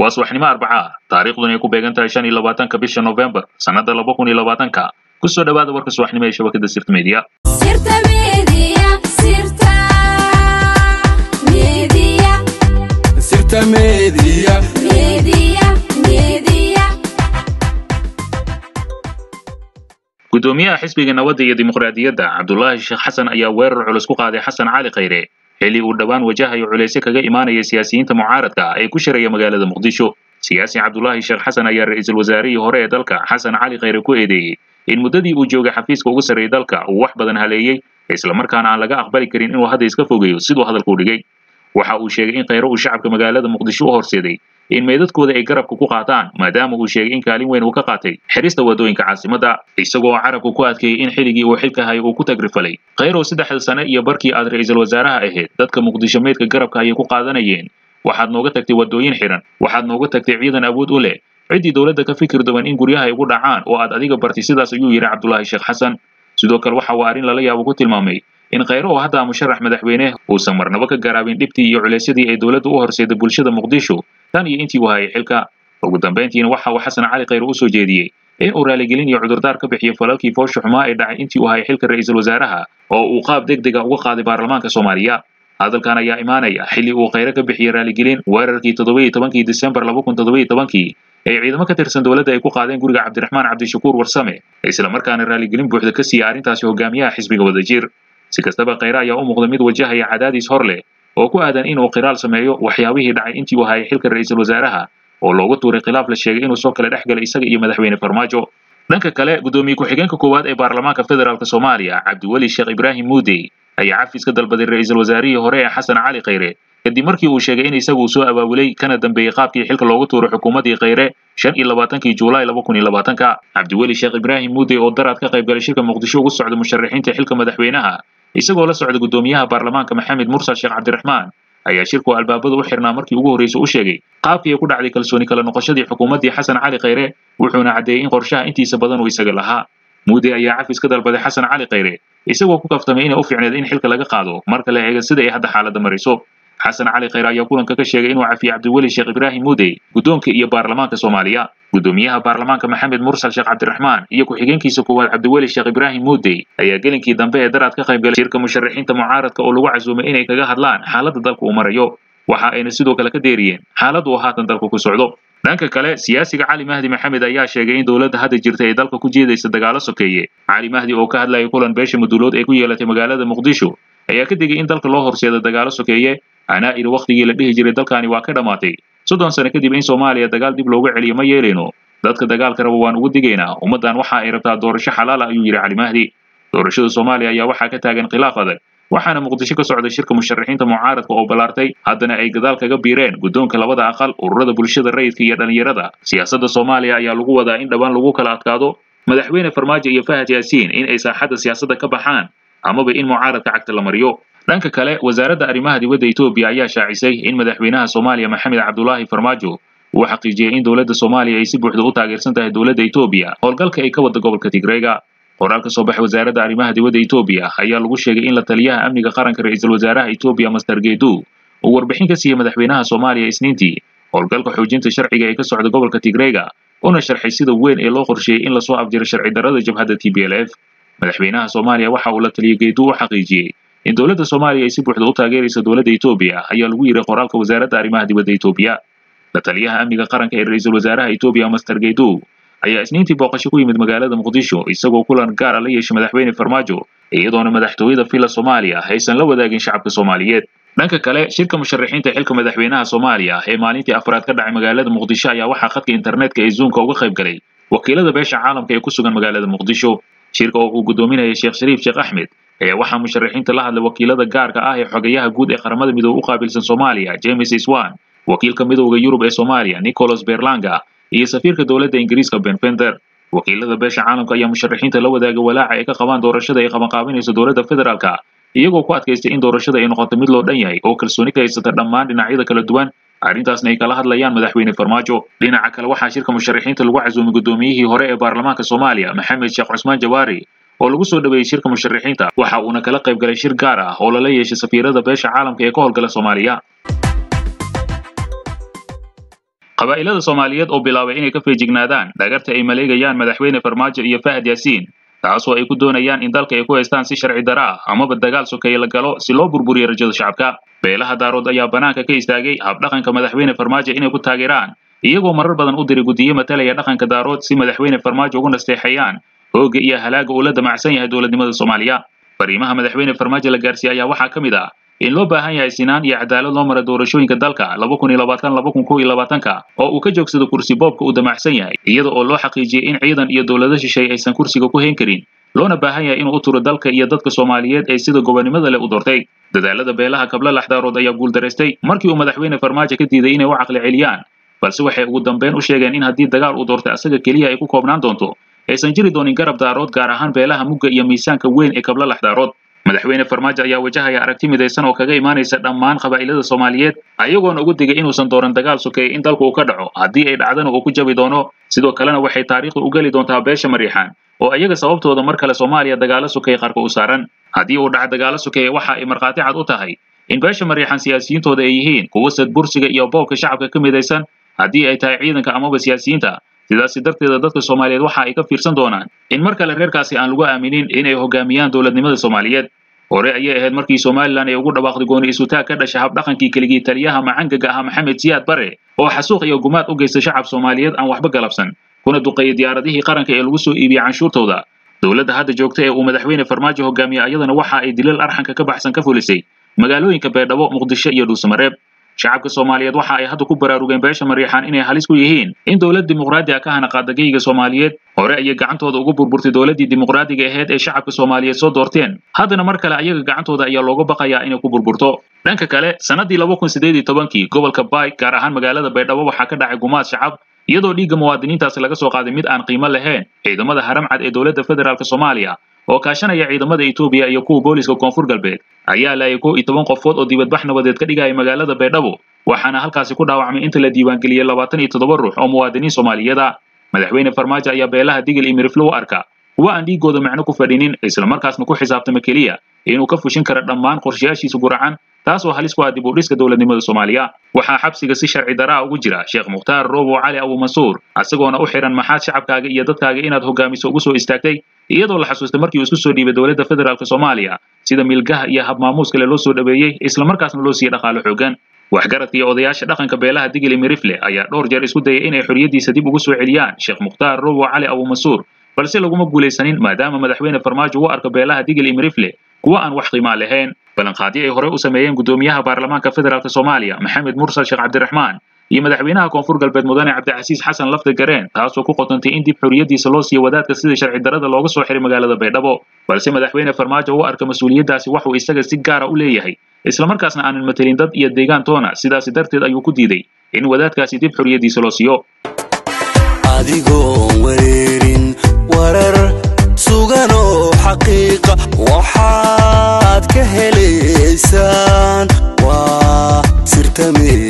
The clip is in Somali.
waa subaxnimo arbaca ah taariikhduna ay ku beegan tahay shan iyo labaatanka bisha novembar sannada laba kun iyo labaatanka kusoo dhawaada warka subaxnimo ee shabakada sirta media Sirta Media, Sirta Media, Sirta Media. Media, Media. gudoomiyaha xisbiga nabadda iyo dimuqraadiyadda cabdulaahi sheekh xasan ayaa weerar culus ku qaaday xasan cali khayre xilli uu dhowaan wajahayo culaysyo kaga imaanaya siyaasiyiinta mucaaradka ah ee ku shiraya magaalada muqdisho siyaasi cabdulaahi sheekh xasan ayaa ra-iisul wasaarihii hore ee dalka xasan cali khayre ku eedeeyey in muddadii uu joogay xafiiska ugu sarreeyay dalka uu wax badan haleeyey islamarkaana aan laga aqbali karin inuu hadda iska fogeeyo siduu hadalku dhigay waxa uu sheegay in khayre uu shacabka magaalada muqdisho u horseeday in meydadkooda ay garabka ku qaataan maadaama uu sheegay in kaalin weyn uu ka qaatay xirista wadooyinka caasimadda isagoo carabku ku adkeeyey in xilligii uu xilka hayay uu ku tagrifalay khayrow saddexda sane iyo barkii aad ra-iisul wasaaraha ahayd dadka muqdisho meydka garabka ayay ku qaadanayeen waxaad nooga tagtay wadooyin xiran waxaad nooga tagtay ciidan awood u leh ciddii dowladda ka fikir duwan in guryaha ay ugu dhacaan oo aad adiga bartay sidaas ayuu yidhi cabdulaahi sheekh xasan sidoo kale waxa uu arrin lala yaabo ku tilmaamay in khayre oo hadda musharax madaxweyne uusan marnabo ka garaabin dhibtii iyo culeysyadii ay dowladdu u horseeday bulshada muqdisho tan iyo intii uu hayay xilka ugu dambayntiina waxa uu xasan cali khayre u soo jeediyey in uu raaligelin iyo cudurdaar ka bixiyo falalkii foosha xumaa ee dhacay intii uu hayay xilka ra-iisul wasaaraha oo uu qaab deg dega uga qaaday baarlamaanka soomaaliya hadalkan ayaa imaanaya xilli uu khayre ka bixiyey raaligelin weerarkii toddoba iyo tobankii disembar laba kun toddoba iyo tobankii ay ciidamo ka tirsan dowladda ay ku qaadeen guriga cabdiraxmaan cabdishakuur warsame islamarkaana raaligelin buuxda ka siiyey arrintaasi hogaamiyaha xisbiga wadajir si kastaba khayre ayaa u muuqda mid wajahaya cadaadis hor leh oo ku aadan inuu qiraal sameeyo waxyaabihii dhacay intii uu hayay xilka ra-iisul wasaaraha oo loogu tuuray khilaaf la sheegay inuu soo kala dhex galay isaga iyo madaxweyne farmaajo dhanka kale gudoomiye ku-xigeenka koowaad ee baarlamaanka federaalk soomaaliya cabdiweli sheekh ibraahim muudey ayaa cafis ka dalbaday ra-iisul wasaarihii hore ee xasan cali khayre kadib markii uu sheegay in isagu uu soo abaabulay kana dambeeyey qaabkii xilka loogu tuuray xukuumaddii khayre shan iyo labaatankii juulaay laba kun iyo labaatanka cabdiweli sheekh ibraahim muudey oo daraad ka qayb galay shirka muqdisho ugu socda musharaxiinta xilka madaxweynaha isagoo la socda gudoomiyaha baarlamaanka maxamed mursal sheekh cabdiraxmaan ayaa shirku albaabada u xirnaa markii ugu horreysay u sheegay qaabkii ay ku dhacday kalsooni kala noqoshadii xukuumaddii xasan cali khayre wuxuuna caddeeyey in qorshaha intiisa badan uu isaga lahaa muudey ayaa cafis ka dalbaday xasan cali khayre isagoo ku kaftamay inay u fiicneed in xilka laga qaado marka la eega sida ay hadda xaaladda marayso xasan cali khayre ayaa kulanka ka sheegay inuu cafiyey cabdiweli sheekh ibraahim muudey guddoonka iyo baarlamaanka soomaaliya gudoomiyaha baarlamaanka maxamed mursal sheekh cabdiraxmaan iyo ku-xigeenkiisa koowaad cabdiweli sheekh ibraahim muudey ayaa gelinkii dambe ee daraad ka qayb galay shirka musharaxiinta mucaaradka oo lagu casuumay inay kaga hadlaan xaaladda dalka uu marayo waxa ayna sidoo kale ka deeriyeen xaaladda uu haatan dalka ku socdo dhanka kale siyaasiga cali mahdi maxamed ayaa sheegay in dowladda hadda jirta ay dalka ku jeedaysa dagaalo sokeeye cali mahdi oo ka hadlayay kulan beesha maduulood ee ku yeelatay magaalada muqdisho ayaa ka digay in dalka loo horseedo dagaalo sokeeye anaa iri wakhtigii la dhihi jiray dalkani waa ka dhammaatay soddon sano kadib in soomaaliya dagaal dib loogu celiyo ma yeelayno dadka dagaalka raba waan ugu digaynaa ummaddan waxa ay rabtaa doorasho xalaal ah ayuu yidhi cali mahdi doorashada soomaaliya ayaa waxaa ka taagan khilaaf adag waxaana muqdisho ka socday shirka musharaxiinta mucaaradka oo ballaartay haddana ay gadaal kaga biireen guddoonka labada aqal ururada bulshada rayidka iyo dhallinyarada siyaasadda soomaaliya ayaa lagu wadaa in dhowaan lagu kala adkaado madaxweyne farmaajo iyo fahad yaasiin in ay saaxadda siyaasadda ka baxaan amaba in mucaaradka cagta la mariyo dhanka kale wasaaradda arrimaha dibadda etoobiya ayaa shaacisay in madaxweynaha soomaaliya maxamed cabdulaahi farmaajo uu xaqiijiyey in dowladda soomaaliya ay si buuxda u taageersan tahay dowladda etoobiya howlgalka ay ka wadda gobolka tigreega qoraal ka soo baxay wasaaradda arrimaha dibadda etoobiya ayaa lagu sheegay in la taliyaha amniga qaranka ra-iisul wasaaraha etoobiya master geedu uu warbixin ka siiyey madaxweynaha soomaaliya isniintii howlgalka xoojinta sharciga ee ka socda gobolka tigreega una sharxay sida weyn ee loo qorsheeyey in lasoo afjiro sharci darrada jabhadda t b l f madaxweynaha soomaaliya waxa uu la taliya geedu u xaqiijiyey in dowladda soomaaliya ay si buuxda u taageerayso dowladda etoobiya ayaa lagu yidhi qoraalka wasaaradda arrimaha dibadda etoobiya la taliyaha amniga qaranka ee ra-iisul wasaaraha etoobiya master geedu ayaa isniintii booqasho ku yimid magaalada muqdisho isagoo kulan gaar a la yeeshay madaxweyne farmaajo iyadoona madaxtooyada villa soomaaliya aysan la wadaagin shacabka soomaaliyeed dhanka kale shirka musharaxiinta xilka madaxweynaha soomaaliya ee maalintii afraad ka dhacay magaalada muqdisho ayaa waxaa khadka internetka ee zoomka uga qayb galay wakiilada beesha caalamka ee ku sugan magaalada muqdisho shirka oo uu gudoominayay sheekh shariif sheekh axmed ayaa waxaa musharaxiinta la hadlay wakiilada gaarka ah ee xogayaha guud ee qaramada midoobe u qaabilsan soomaaliya james swan wakiilka midowda yurub ee soomaaliya nicholas berlanga iyo safiirka dowladda ingiriiska ben fender wakiilada beesha caalamka ayaa musharaxiinta la wadaagay walaaca ay ka qabaan doorashada ay qabanqaabinayso dowladda federaalka iyagoo ku adkaystay in doorashada ay noqoto mid loo dhan yahay oo kalsooni ka haysata dhammaan dhinacyada kala duwan arrintaasna ay kala hadlayaan madaxweyne farmaajo dhinaca kale waxaa shirka musharaxiinta lagu casuumay gudoomiyihii hore ee baarlamaanka soomaaliya maxamed sheekh cusmaan jawaari oo lagu soo dhaweeyey shirka musharaxiinta waxa uuna kala qayb galay shir gaar ah oo lala yeeshay safiirada beesha caalamka ee ka howlgala soomaaliya qabaa'ilada soomaaliyeed oo bilaabay inay ka feejignaadaan dhagarta ay maleegayaan madaxweyne farmaajo iyo fahad yaasiin taasoo ay ku doonayaan in dalka ay ku haystaan si sharci dara ah amaba dagaal sokeeye la galo si loo burburiyo rajada shacabka beelaha daarood ayaa banaanka ka istaagay habdhaqanka madaxweyne farmaajo inay ku taageeraan iyagoo marar badan u diray guddiyo matalaya dhaqanka daarood si madaxweyne farmaajo ugu nasteexeeyaan hoogga iyo halaaga uu la damacsan yahay dowladnimada soomaaliya fariimaha madaxweyne farmaajo la gaarsiiyey ayaa waxaa ka mid ah in loo baahan yahay sinaan iyo cadaalad loo mara doorashooyinka dalka laba kun iyo labaatan laba kun kow iyo labaatanka oo uu ka joogsado kursi boobka uu damacsan yahay iyada oo loo xaqiijiyey in ciidan iyo dowlado shisheeye aysan kursiga ku hayn karin loona baahan yahay inuu u turo dalka iyo dadka soomaaliyeed ee sida gobonimada leh u doortay dadaalada beelaha kabla laxdaarood ayaa guuldaraystay markii uu madaxweyne farmaajo ka diiday inay u caqli celiyaan balse waxay ugu dambeyn u sheegeen in haddii dagaal uu doortay asaga keliya ay ku koobnaan doonto aysan jiri doonin garab daarood gaar ahaan beelaha mugga iyo miisaanka weyn ee kabla laxdaarood madaxweyne farmaajo ayaa wajahaya aragti midaysan oo kaga imaanaysa dhammaan qabaa'ilada soomaaliyeed ayagoona ugu digay inuusan dooran dagaal sokeeye in dalku uu ka dhaco haddii ay dhacdana uu ku jabi doono sidoo kalena waxay taariikhda u geli doontaa beesha mariixaan oo iyaga sababtooda mar kale soomaaliya dagaalo sokeeye qarka u saaran haddii uu dhaca dagaalo sokeeye waxa ay markhaati cad u tahay in beesha mariixaan siyaasiyiintooda ay yihiin kuwo sadbursiga iyo boobka shacabka ka midaysan haddii ay tahay ciidanka amaba siyaasiyiinta sidaasi darteeda dadka soomaaliyeed waxa ay ka fiirsan doonaan in mar kale reerkaasi aan lagu aaminin inay hogaamiyaan dowladnimada soomaaliyeed hore ayay ahayd markii somalilan ay ugu dhawaaqday gooni isutaag ka dhasha habdhaqankii keligii taliyaha macangaga ahaa maxamed siyaad bare oo xasuuq iyo gumaad u geysta shacab soomaaliyeed aan waxba galabsan kuna duqeeyay diyaaradihii qaranka ee lagu soo iibiyey canshuurtooda dowladda hadda joogta ee uu madaxweyne farmaajo hogaamiye iyadana waxa ay dilal arxanka ka baxsan ka fulisay magaalooyinka beedhabo muqdisho iyo dhuusamareeb shacabka soomaaliyeed waxa ay hadda ku baraarugeen beesha mariixaan inay halis ku yihiin in dowlad dimuqraadi ah ka hana qaadagayga soomaaliyeed hore ayay gacantooda ugu burburtay dowladdii dimuqraadiga ahayd ee shacabka soomaaliyeed soo doorteen haddana mar kale ayaga gacantooda ayaa looga baqayaa inay ku burburto dhanka kale sannaddii laba kun siddeed iyo tobankii gobolka baay gaar ahaan magaalada baydhabo waxaa ka dhacay gumaad shacab iyadoo dhiigga muwaadiniintaasi laga soo qaaday mid aan qiimo lahayn ciidamada haramcad ee dowladda federaalk soomaaliya oo kaashanaya ciidamada etoobiya iyo kuwa booliska koonfur galbeed ayaa laayay kow iyo toban qofood oo dibadbax nabadeed ka dhigaya magaalada baydhabo waxaana halkaasi ku dhaawacmay inta la diiwaangeliyey labaatan iyo toddoba ruux oo muwaadiniin soomaaliyeed ah madaxweyne farmaajo ayaa beelaha digil iyo miriflo u arka kuwa aan dhiigooda macno ku fadhinin islamarkaasna ku xisaabtama keliya inuu ka fushin kara dhammaan qorshayaashiisa guracan taasoo halis ku ah dib u dhiska dowladnimada soomaaliya waxaa xabsiga si sharci daraa ugu jira sheekh mukhtaar roobo cali abuumansuur isagoona u xihan maxaad shacabkaaga iyo dadkaaga inaad hogaamiso ugu soo istaagtay iyadoo la xasuustay markii uu isku soo dhiibay dowladda federaalk soomaaliya sida milgaha iyo habmaamuus kale loo soo dhaweeyey islamarkaasna loo siiyey dhaqaale xoogan waxgaradka iyo odayaasha dhaqanka beelaha digili mirifle ayaa dhowr jeer isku dayay inay xorriyaddiisa dib ugu soo celiyaan sheekh mukhtaar roobo cali abuumansuur balse laguma guulaysanin maadaama madaxweyne farmaajo u arka beelaha digil iyo mirifle kuwa aan wax qiimaa lahayn ballanqaadyo ay horey u sameeyeen guddoomiyaha baarlamaanka federaalk soomaaliya maxamed mursal sheekh cabdiraxmaan iyo madaxweynaha koonfur galbeed mudane cabdicasiis xasan lafda gareen taasoo ku qotantay in dib xorriyaddiisa loo siiyo wadaadka sida sharci darada looga soo xiray magaalada baydhabo balse madaxweyne farmaajo u arka mas-uuliyaddaasi waxuu isaga si gaara u leeyahay islamarkaasna aanan matelin dad iyo deegaan toona sidaasi darteed ayuu ku diiday in wadaadkaasi dib xorriyaddiisa loo siiyo adigoon wareerin warar sugan oo xaqiiqa waxaad ka helaysaan waa sirta media